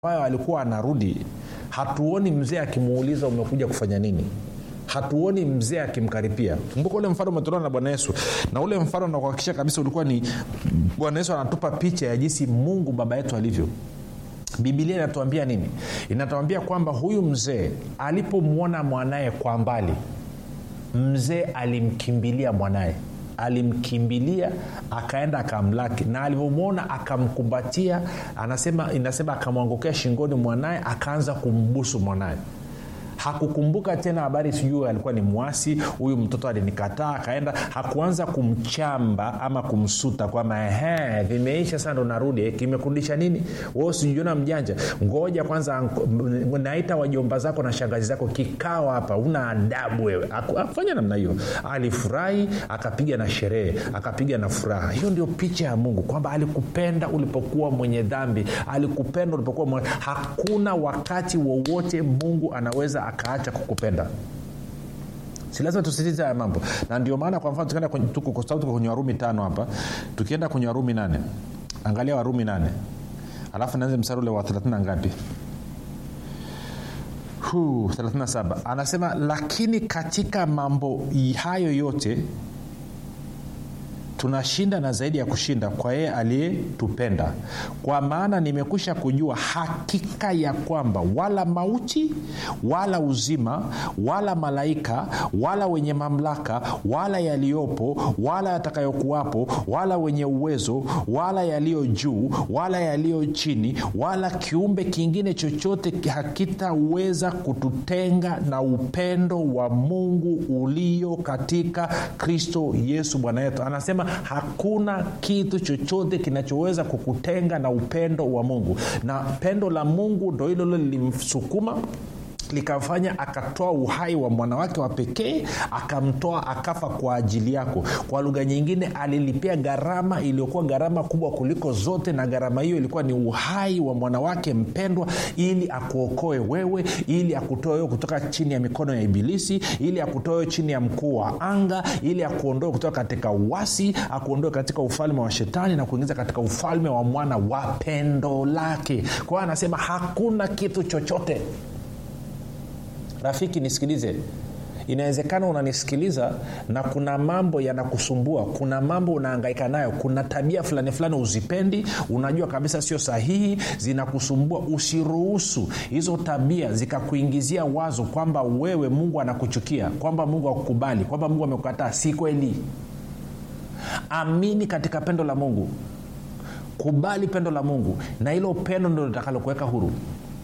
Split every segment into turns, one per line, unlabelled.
ambayo alikuwa anarudi hatuoni mzee akimuuliza umekuja kufanya nini hatuoni mzee akimkaripia kumbuka ule mfano umetolewa na bwana yesu na ule mfano nakuhakikisha kabisa ulikuwa ni bwana yesu anatupa picha ya jinsi mungu baba yetu alivyo bibilia inatuambia nini inatuambia kwamba huyu mzee alipomwona mwanaye kwa mbali mzee alimkimbilia mwanaye alimkimbilia akaenda akamlaki na alivyomwona akamkumbatia anasema inasema akamwangokea shingoni mwanaye akaanza kumbusu mwanaye hakukumbuka tena habari sijui alikuwa ni mwasi huyu mtoto alinikataa akaenda hakuanza kumchamba ama kumsuta kwamba ehe vimeisha sasa ndo narudi kimekurudisha nini we usijiona mjanja ngoja kwanza naita wajomba zako na shangazi zako kikao hapa una adabu wewe afanya namna hiyo alifurahi akapiga na sherehe akapiga na furaha hiyo ndio picha ya mungu kwamba alikupenda ulipokuwa mwenye dhambi alikupenda ulipokuwa mwenye... hakuna wakati wowote mungu anaweza akaacha kukupenda si lazima tusitize haya mambo na ndio maana kwa mfano tukienda kwenye, tuko, tuko kwenye warumi tano hapa tukienda kwenye warumi nane angalia warumi nane alafu naanze msari ule wa thelathini ngapi 37 anasema lakini katika mambo hayo yote tunashinda na zaidi ya kushinda kwa yeye aliyetupenda kwa maana nimekwisha kujua hakika ya kwamba wala mauti wala uzima wala malaika wala wenye mamlaka wala yaliyopo wala yatakayokuwapo wala wenye uwezo wala yaliyo juu wala yaliyo chini wala kiumbe kingine chochote hakitaweza kututenga na upendo wa mungu ulio katika kristo yesu bwana yetu anasema hakuna kitu chochote kinachoweza kukutenga na upendo wa mungu na pendo la mungu ndo hilo lilo lilimsukuma likamfanya akatoa uhai wa mwanawake wa pekee akamtoa akafa kwa ajili yako kwa lugha nyingine alilipia gharama iliyokuwa gharama kubwa kuliko zote na gharama hiyo ilikuwa ni uhai wa mwanawake mpendwa ili akuokoe wewe ili akutoe wewe kutoka chini ya mikono ya ibilisi ili akutoe wewe chini ya mkuu wa anga ili akuondoe kutoka katika uwasi akuondoe katika ufalme wa shetani na kuingiza katika ufalme wa mwana wa pendo lake kwa hiyo anasema hakuna kitu chochote rafiki nisikilize inawezekana unanisikiliza na kuna mambo yanakusumbua kuna mambo unaangaika nayo kuna tabia fulani fulani uzipendi unajua kabisa sio sahihi zinakusumbua usiruhusu hizo tabia zikakuingizia wazo kwamba wewe mungu anakuchukia kwamba mungu akukubali kwamba mungu amekukataa si kweli amini katika pendo la mungu kubali pendo la mungu na hilo pendo ndo litakalokuweka huru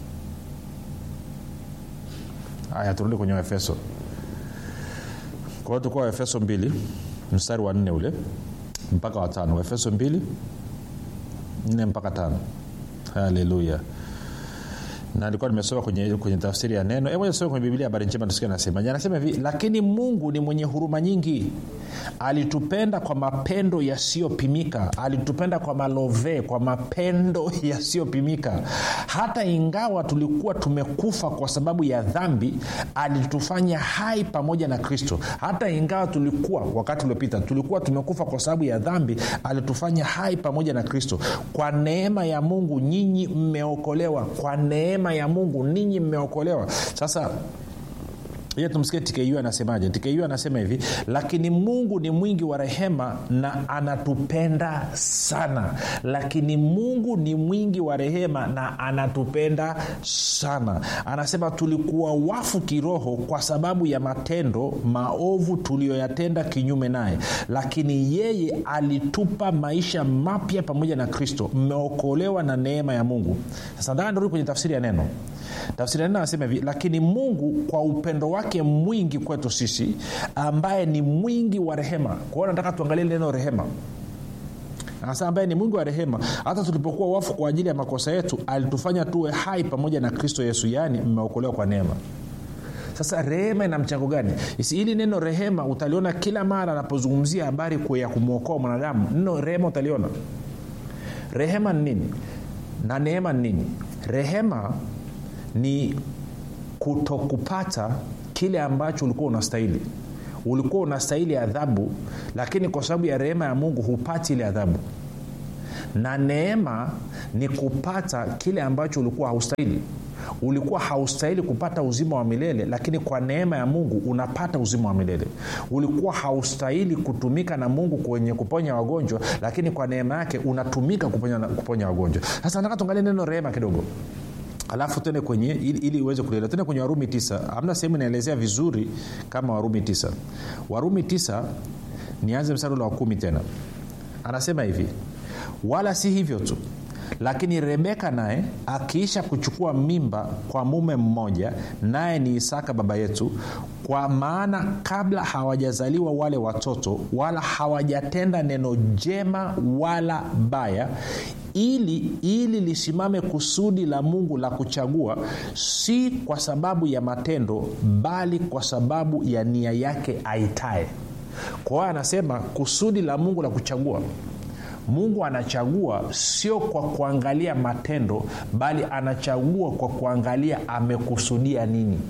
haya turudi kwenye waefeso kwa hiyo tukuwa waefeso mbili mstari wa nne ule mpaka watano waefeso mbili nne mpaka tano haleluya na nilikuwa nimesoma kwenye, kwenye tafsiri ya neno hebu soma kwenye biblia habari njema tusikia nasema anasema hivi lakini mungu ni mwenye huruma nyingi alitupenda kwa mapendo yasiyopimika alitupenda kwa malove kwa mapendo yasiyopimika hata ingawa tulikuwa tumekufa kwa sababu ya dhambi alitufanya hai pamoja na kristo hata ingawa tulikuwa wakati uliopita tulikuwa tumekufa kwa sababu ya dhambi alitufanya hai pamoja na kristo kwa neema ya mungu nyinyi mmeokolewa kwa neema ya mungu ninyi mmeokolewa sasa iya tumsikie tku anasemaje tku anasema hivi lakini mungu ni mwingi wa rehema na anatupenda sana lakini mungu ni mwingi wa rehema na anatupenda sana anasema tulikuwa wafu kiroho kwa sababu ya matendo maovu tuliyoyatenda kinyume naye lakini yeye alitupa maisha mapya pamoja na kristo mmeokolewa na neema ya mungu sasa ndaa ndarudi kwenye tafsiri ya neno tafsiri ya neno anasema hivi lakini mungu kwa upendo wake mwingi kwetu sisi ambaye ni mwingi wa rehema kwa hiyo nataka tuangalie neno rehema anasema ambaye ni mwingi wa rehema hata tulipokuwa wafu kwa ajili ya makosa yetu alitufanya tuwe hai pamoja na kristo yesu yaani mmeokolewa kwa neema sasa rehema ina mchango gani hili neno rehema utaliona kila mara anapozungumzia habari ya kumwokoa mwanadamu neno rehema utaliona rehema ni nini na neema ni nini rehema ni kutokupata kile ambacho ulikuwa unastahili ulikuwa unastahili adhabu lakini kwa sababu ya rehema ya mungu hupati ile adhabu na neema ni kupata kile ambacho ulikuwa haustahili ulikuwa haustahili kupata uzima wa milele lakini kwa neema ya mungu unapata uzima wa milele ulikuwa haustahili kutumika na mungu kwenye kuponya wagonjwa lakini kwa neema yake unatumika kuponya, kuponya wagonjwa sasa nataka tuangalie neno rehema kidogo alafu tende kwenye ili, ili uweze kulielewa tende kwenye warumi tisa amna sehemu inaelezea vizuri kama warumi tisa warumi tisa nianze mstari ule wa kumi tena anasema hivi wala si hivyo tu lakini rebeka naye akiisha kuchukua mimba kwa mume mmoja naye ni isaka baba yetu kwa maana kabla hawajazaliwa wale watoto wala hawajatenda neno jema wala baya ili ili lisimame kusudi la mungu la kuchagua si kwa sababu ya matendo bali kwa sababu ya nia yake aitae kwa hiyo anasema kusudi la mungu la kuchagua mungu anachagua sio kwa kuangalia matendo bali anachagua kwa kuangalia amekusudia nini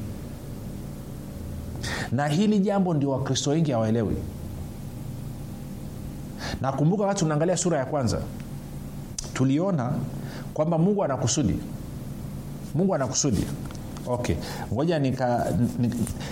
na hili jambo ndio wakristo wengi hawaelewi nakumbuka wakati tunaangalia sura ya kwanza tuliona kwamba mungu anakusudi mungu anakusudi okay ngoja nika, nika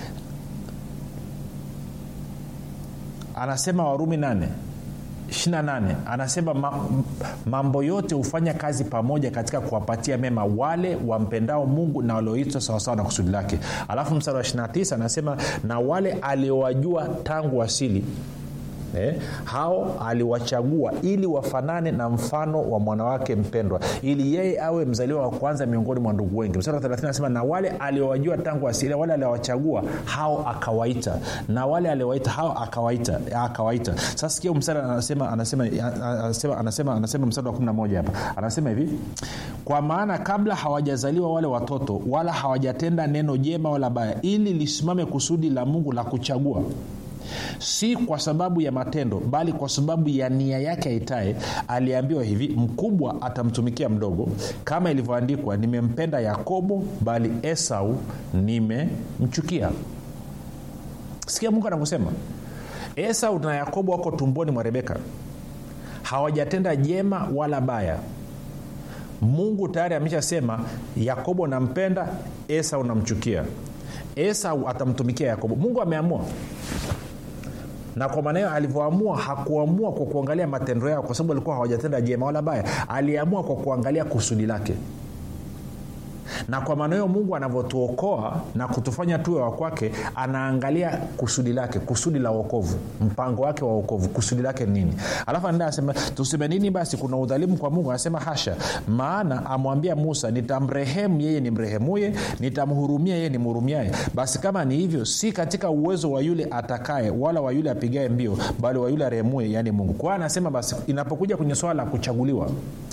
anasema warumi nane 28 anasema ma, mambo yote hufanya kazi pamoja katika kuwapatia mema wale wampendao mungu na walioitwa sawasawa na kusudi lake alafu mstari wa 29 anasema na wale aliowajua tangu asili Eh, hao aliwachagua ili wafanane na mfano wa mwanawake mpendwa ili yeye awe mzaliwa wa kwanza miongoni mwa ndugu wengi mstari wa 30 anasema na wale aliowajua tangu asili wale aliowachagua hao akawaita na wale aliowaita hao akawaita akawaita sasa sikia mstari anasema anasema anasema anasema, anasema mstari wa 11 hapa anasema hivi kwa maana kabla hawajazaliwa wale watoto wala hawajatenda neno jema wala baya ili lisimame kusudi la mungu la kuchagua si kwa sababu ya matendo bali kwa sababu ya nia yake aitaye aliambiwa hivi mkubwa atamtumikia mdogo kama ilivyoandikwa nimempenda yakobo bali esau nimemchukia sikia mungu anavyosema esau na yakobo wako tumboni mwa rebeka hawajatenda jema wala baya mungu tayari ameshasema yakobo nampenda esau namchukia esau atamtumikia yakobo mungu ameamua na kwa maana hiyo alivyoamua hakuamua kwa kuangalia matendo yao kwa sababu alikuwa hawajatenda jema wala baya aliamua kwa kuangalia kusudi lake na kwa maana hiyo mungu anavyotuokoa na kutufanya tuwe wa kwake anaangalia kusudi lake kusudi la uokovu mpango wake wa uokovu kusudi lake nini alafu anaenda asema tuseme nini basi kuna udhalimu kwa mungu anasema hasha maana amwambia musa nitamrehemu yeye ni mrehemuye nitamhurumia yeye ni mhurumiaye basi kama ni hivyo si katika uwezo wa yule atakaye wala wa yule apigae mbio bali wa yule arehemuye yaani mungu kwa hiyo anasema basi inapokuja kwenye swala la kuchaguliwa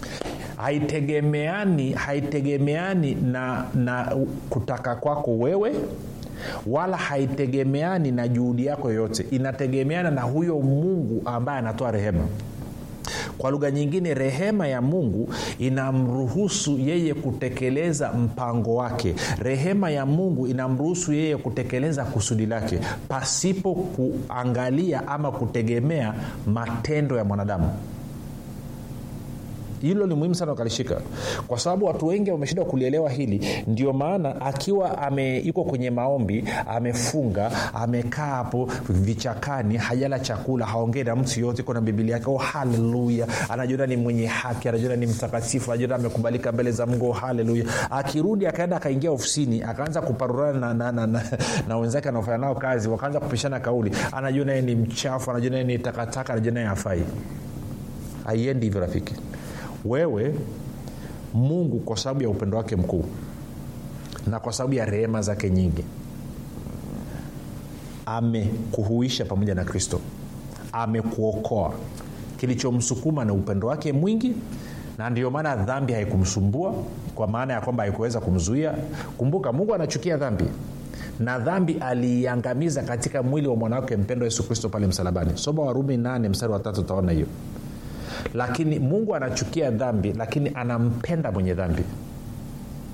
haitegemeani haitegemeani na, na kutaka kwako wewe wala haitegemeani na juhudi yako yoyote inategemeana na huyo mungu ambaye anatoa rehema kwa lugha nyingine rehema ya mungu inamruhusu yeye kutekeleza mpango wake rehema ya mungu inamruhusu yeye kutekeleza kusudi lake pasipo kuangalia ama kutegemea matendo ya mwanadamu hilo ni muhimu sana ukalishika kwa sababu watu wengi wameshindwa kulielewa hili ndio maana akiwa ame yuko kwenye maombi amefunga amekaa hapo vichakani hajala chakula haongei na mtu yoyote iko na bibilia yake oh haleluya anajiona ni mwenye haki anajiona ni mtakatifu anajiona amekubalika mbele za mungu oh haleluya akirudi akaenda akaingia ofisini akaanza kuparurana na, na, na, na, na wenzake anaofanya nao kazi wakaanza kupishana kauli anajiona yeye ni mchafu anajiona yeye ni takataka anajiona yeye hafai haiendi hivyo rafiki wewe mungu kwa sababu ya upendo wake mkuu na kwa sababu ya rehema zake nyingi amekuhuisha pamoja na kristo amekuokoa kilichomsukuma na upendo wake mwingi na ndio maana dhambi haikumsumbua kwa maana ya kwamba haikuweza kumzuia kumbuka mungu anachukia dhambi na dhambi aliiangamiza katika mwili wa mwanawake mpendo yesu kristo pale msalabani soma warumi 8 mstari wa tatu utaona hiyo lakini mungu anachukia dhambi lakini anampenda mwenye dhambi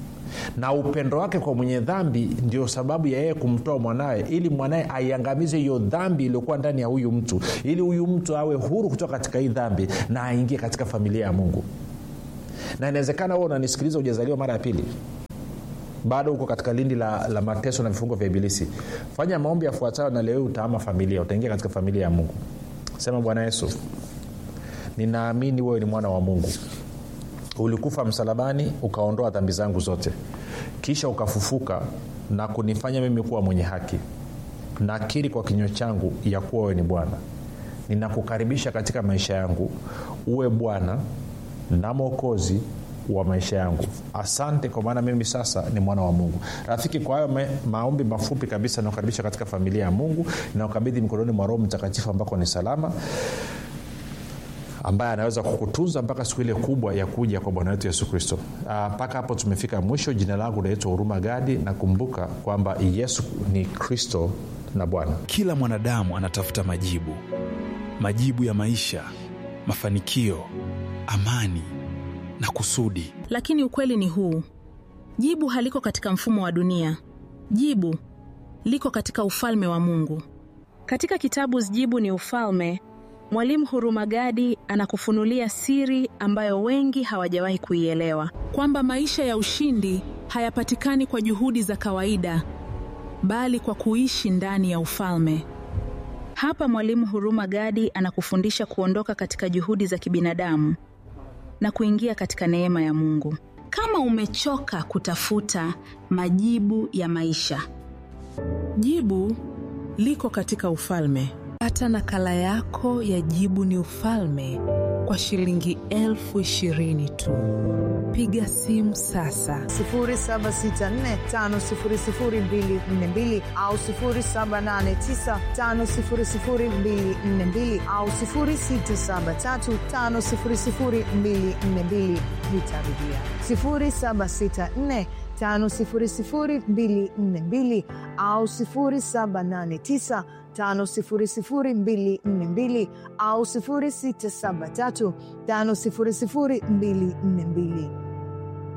na upendo wake kwa mwenye dhambi ndio sababu ya yeye kumtoa mwanawe ili mwanaye aiangamize hiyo dhambi iliyokuwa ndani ya huyu mtu ili huyu mtu awe huru kutoka katika hii dhambi na aingie katika familia ya mungu na inawezekana huo unanisikiliza ujazaliwa mara ya pili bado uko katika lindi la, la mateso na vifungo vya ibilisi fanya maombi yafuatayo na leo utaama familia utaingia katika familia ya mungu sema bwana yesu ninaamini wewe ni mwana wa mungu ulikufa msalabani ukaondoa dhambi zangu zote kisha ukafufuka na kunifanya mimi kuwa mwenye haki nakiri kwa kinywa changu ya kuwa wewe ni bwana ninakukaribisha katika maisha yangu uwe bwana na mwokozi wa maisha yangu asante kwa maana mimi sasa ni mwana wa mungu rafiki kwa hayo ma- maombi mafupi kabisa nakukaribisha katika familia ya mungu naukabidhi mikononi mwa roho mtakatifu ambako ni salama ambaye anaweza kukutunza mpaka siku ile kubwa ya kuja kwa bwana wetu yesu kristo mpaka hapo tumefika mwisho jina langu naitwa huruma gadi nakumbuka kwamba yesu ni kristo na bwana
kila mwanadamu anatafuta majibu majibu ya maisha mafanikio amani na kusudi
lakini ukweli ni huu jibu haliko katika mfumo wa dunia jibu liko katika ufalme wa mungu
katika kitabu jibu ni ufalme mwalimu hurumagadi anakufunulia siri ambayo wengi hawajawahi kuielewa
kwamba maisha ya ushindi hayapatikani kwa juhudi za kawaida bali kwa kuishi ndani ya ufalme
hapa mwalimu huruma gadi anakufundisha kuondoka katika juhudi za kibinadamu na kuingia katika neema ya mungu kama umechoka kutafuta majibu ya maisha
jibu liko katika ufalme
pata nakala yako ya jibu ni ufalme kwa shilingi elfu ishirini tu piga simu sasa
7645242 au 7895242 au 6735242 nitarudia 764 5242 au 789 5242 au 673 5242